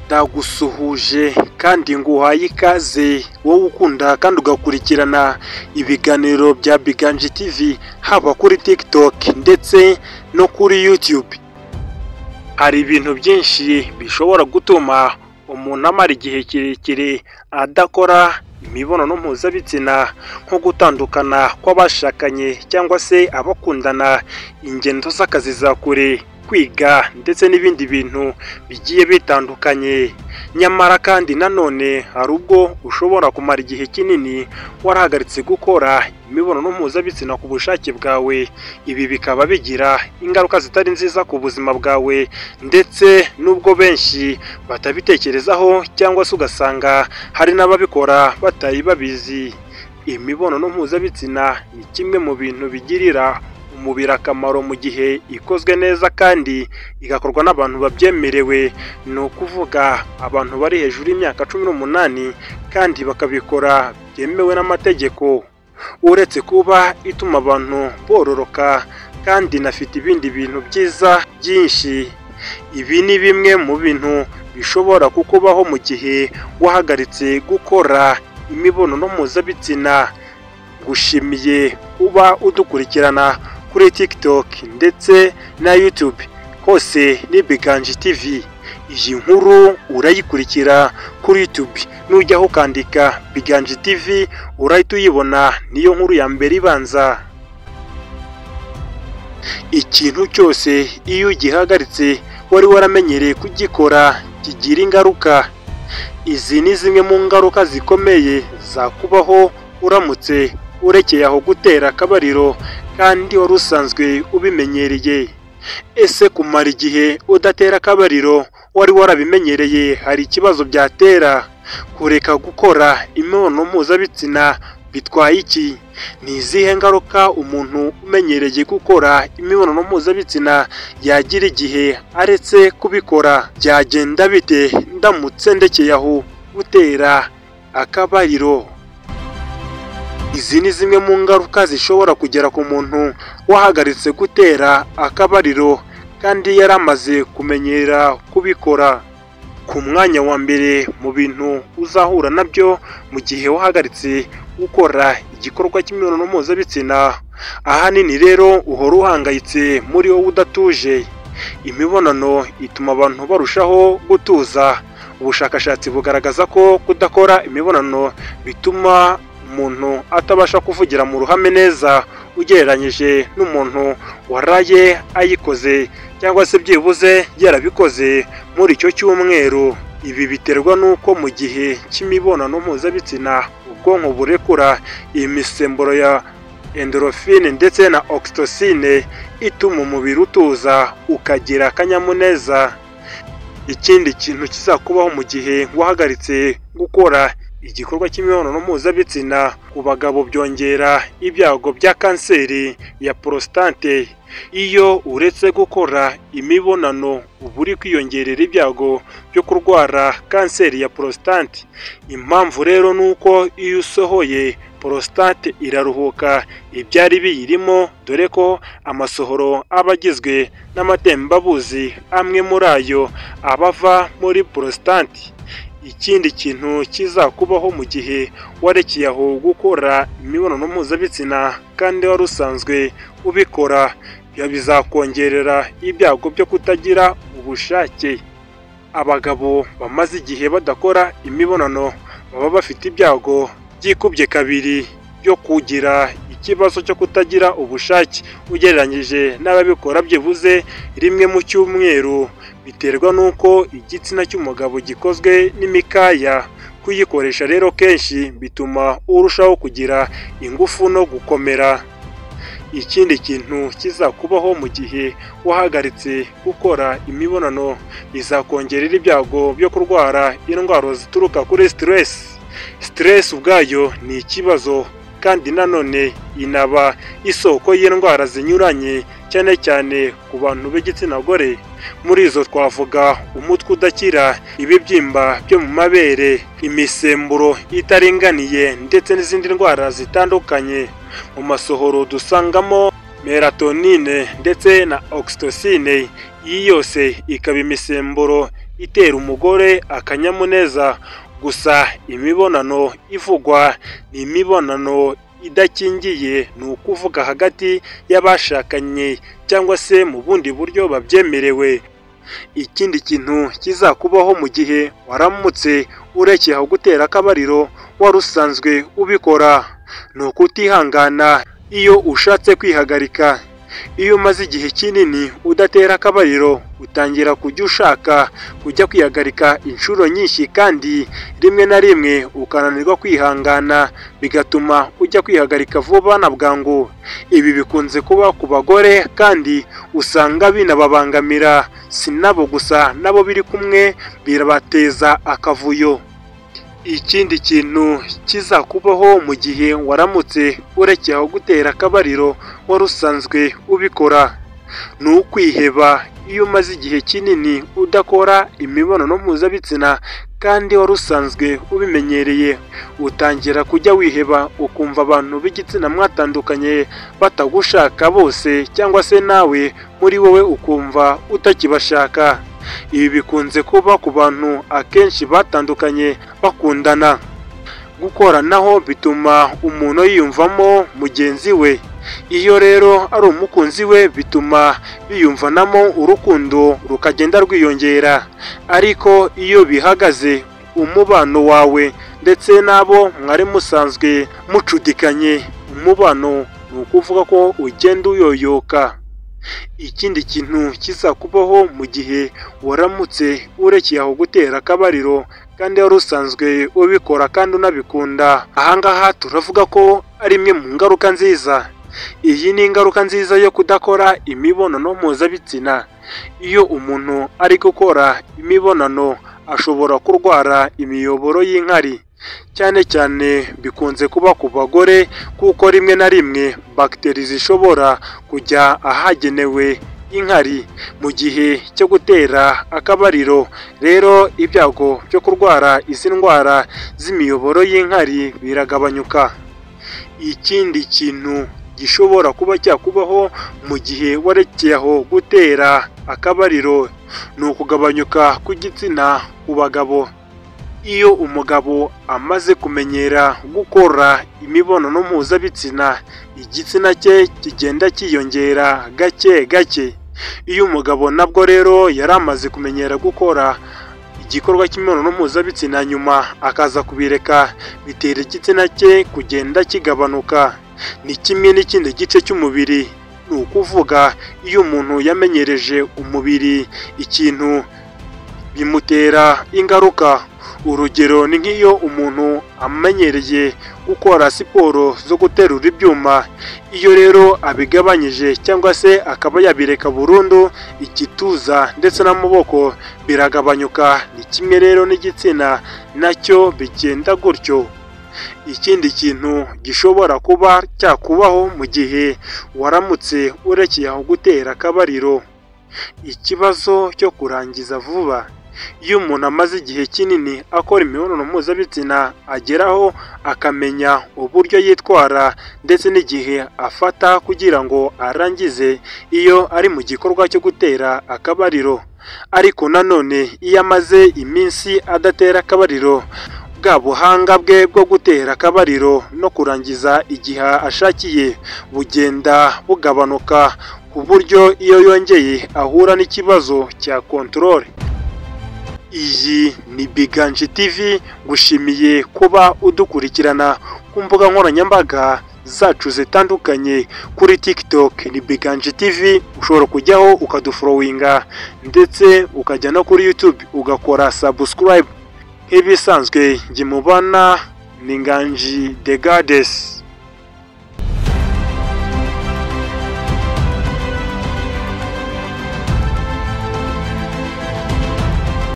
ndagusuhuje kandi nguhaye ikaze wowe ukunda kandi ugakurikirana ibiganiro bya Biganje TV haba kuri TikTok ndetse no kuri YouTube hari ibintu byinshi bishobora gutuma umuntu amara igihe kirekire adakora imibonano mpuzabitsina nko gutandukana kw'abashakanye cyangwa se abakundana ingendo z'akazi za kure kwiga ndetse n'ibindi bintu bigiye bitandukanye nyamara kandi nanone hari ubwo ushobora kumara igihe kinini warahagaritse gukora imibonano mpuzabitsina ku bushake bwawe ibi bikaba bigira ingaruka zitari nziza ku buzima bwawe ndetse n'ubwo benshi batabitekerezaho cyangwa se ugasanga hari n'ababikora batari babizi imibonano mpuzabitsina ni kimwe mu bintu bigirira umubiri akamaro mu gihe ikozwe neza kandi igakorwa n'abantu babyemerewe ni ukuvuga abantu bari hejuru y'imyaka cumi n'umunani kandi bakabikora byemewe n'amategeko uretse kuba ituma abantu bororoka kandi inafite ibindi bintu byiza byinshi ibi ni bimwe mu bintu bishobora kukubaho mu gihe wahagaritse gukora imibonano mpuzabitsina gushimiye uba udukurikirana kuri TikTok ndetse na YouTube hose ni Biganje TV. Iyi nkuru urayikurikira kuri YouTube nujyaho ukandika Biganje TV urahita uyibona niyo nkuru ya mbere ibanza. Ikintu cyose iyo ugihagaritse wari waramenyereye kugikora kigira ingaruka. Izi ni zimwe mu ngaruka zikomeye zakubaho uramutse urekeye aho gutera akabariro kandi wari usanzwe ubimenyereye ese kumara igihe udatera akabariro wari warabimenyereye hari ikibazo byatera kureka gukora imibonano mpuzabitsina bitwaye iki ni izihe ngaruka umuntu umenyereye gukora imibonano mpuzabitsina yagira igihe aretse kubikora byagenda bite ndamutse ndekeye aho gutera akabariro izi ni zimwe mu ngaruka zishobora kugera ku muntu wahagaritse gutera akabariro kandi yari amaze kumenyera kubikora ku mwanya wa mbere mu bintu uzahura nabyo mu gihe wahagaritse gukora igikorwa cy'imibonano mpuzabitsina ahanini rero uhora uhangayitse muri wowe udatuje imibonano ituma abantu barushaho gutuza ubushakashatsi bugaragaza ko kudakora imibonano bituma umuntu atabasha kuvugira mu ruhame neza ugereranyije n'umuntu waraye ayikoze cyangwa se byibuze yarabikoze muri icyo cyumweru ibi biterwa n'uko mu gihe cy'imibonano mpuzabitsina ubwonko burekura imisemburo ya endorofine ndetse na oxytocine ituma umubiri utuza ukagira akanyamuneza ikindi kintu kizakubaho mu gihe wahagaritse gukora igikorwa cy'imibonano mpuzabitsina ku bagabo byongera ibyago bya kanseri ya porositate iyo uretse gukora imibonano uba uri kwiyongerera ibyago byo kurwara kanseri ya porositate impamvu rero ni uko iyo usohoye porositate iraruhuka ibyari biyirimo dore ko amasohoro aba agizwe n'amatembabuzi amwe muri ayo aba ava muri porositate ikindi kintu kizakubaho mu gihe warekeye aho gukora imibonano mpuzabitsina kandi wari usanzwe ubikora bizakongerera ibyago byo kutagira ubushake abagabo bamaze igihe badakora imibonano baba bafite ibyago byikubye kabiri byo kugira ikibazo cyo kutagira ubushake ugereranyije n'ababikora byibuze rimwe mu cyumweru biterwa n'uko igitsina cy'umugabo gikozwe n'imikaya kuyikoresha rero kenshi bituma urushaho kugira ingufu no gukomera ikindi kintu kizakubaho mu gihe wahagaritse gukora imibonano bizakongerera ibyago byo kurwara indwara zituruka kuri siteresi siteresi ubwayo ni ikibazo kandi nanone inaba isoko y'indwara zinyuranye cyane cyane ku bantu b'igitsina gore muri izo twavuga umutwe udakira ibibyimba byo mu mabere imisemburo itaringaniye ndetse n'izindi ndwara zitandukanye mu masohoro dusangamo meratonine ndetse na oxytocine iyi yose ikaba imisemburo itera umugore akanyamuneza gusa imibonano ivugwa ni imibonano idakingiye ni ukuvuga hagati y'abashakanye cyangwa se mu bundi buryo babyemerewe ikindi kintu kizakubaho mu gihe waramutse ureke aho gutera akabariro wari usanzwe ubikora ni ukutihangana iyo ushatse kwihagarika iyo umaze igihe kinini udatera akabariro utangira kujya ushaka kujya kwihagarika inshuro nyinshi kandi rimwe na rimwe ukananirwa kwihangana bigatuma ujya kwihagarika vuba na bwangu ibi bikunze kuba ku bagore kandi usanga binababangamira si nabo gusa nabo biri kumwe birabateza akavuyo ikindi kintu kizakubaho mu gihe waramutse urekeye aho gutera akabariro wari usanzwe ubikora ni ukwiheba iyo umaze igihe kinini udakora imibonano mpuzabitsina kandi wari usanzwe ubimenyereye utangira kujya wiheba ukumva abantu b'igitsina mwatandukanye batagushaka bose cyangwa se nawe muri wowe ukumva utakibashaka ibi bikunze kuba ku bantu akenshi batandukanye bakundana gukoranaho bituma umuntu yiyumvamo mugenzi we iyo rero ari umukunzi we bituma biyumvanamo urukundo rukagenda rwiyongera ariko iyo bihagaze umubano wawe ndetse n'abo mwari musanzwe mucudikanye umubano ni ukuvuga ko ugenda uyoyoka ikindi kintu kizakubaho mu gihe waramutse urekeye aho gutera akabariro kandi wari usanzwe ubikora kandi unabikunda ahangaha turavuga ko ari imwe mu ngaruka nziza iyi ni ingaruka nziza yo kudakora imibonano mpuzabitsina iyo umuntu ari gukora imibonano ashobora kurwara imiyoboro y'inkari cyane cyane bikunze kuba ku bagore kuko rimwe na rimwe bagiteri zishobora kujya ahagenewe inkari mu gihe cyo gutera akabariro rero ibyago byo kurwara izi ndwara z'imiyoboro y'inkari biragabanyuka ikindi kintu gishobora kuba cyakubaho mu gihe warekeye aho gutera akabariro ni ukugabanyuka kw'igitsina ku bagabo iyo umugabo amaze kumenyera gukora imibonano mpuzabitsina igitsina cye kigenda cyiyongera gake gake iyo umugabo nabwo rero yari amaze kumenyera gukora igikorwa cy'imibonano mpuzabitsina nyuma akaza kubireka bitera igitsina cye kugenda kigabanuka ni kimwe n'ikindi gice cy'umubiri ni ukuvuga iyo umuntu yamenyereje umubiri ikintu bimutera ingaruka urugero ni nk'iyo umuntu amenyereye gukora siporo zo guterura ibyuma iyo rero abigabanyije cyangwa se akaba yabireka burundu igituza ndetse n'amaboko biragabanyuka ni kimwe rero n'igitsina nacyo bigenda gutyo ikindi kintu gishobora kuba cyakubaho mu gihe waramutse urekeye aho gutera akabariro ikibazo cyo kurangiza vuba iyo umuntu amaze igihe kinini akora imibonano mpuzabitsina ageraho akamenya uburyo yitwara ndetse n'igihe afata kugira ngo arangize iyo ari mu gikorwa cyo gutera akabariro ariko nanone iyo amaze iminsi adatera akabariro bwa buhanga bwe bwo gutera akabariro no kurangiza igihe ashakiye bugenda bugabanuka ku buryo iyo yongeye ahura n'ikibazo cya kontorore iyi ni biganji tivi gushimiye kuba udukurikirana ku mbuga nkoranyambaga zacu zitandukanye kuri TikTok ni biganji tivi ushobora kujyaho ukaduforowinga ndetse ukajya no kuri YouTube ugakora subscribe nk'ibisanzwe njye mubana ni nganji the goddess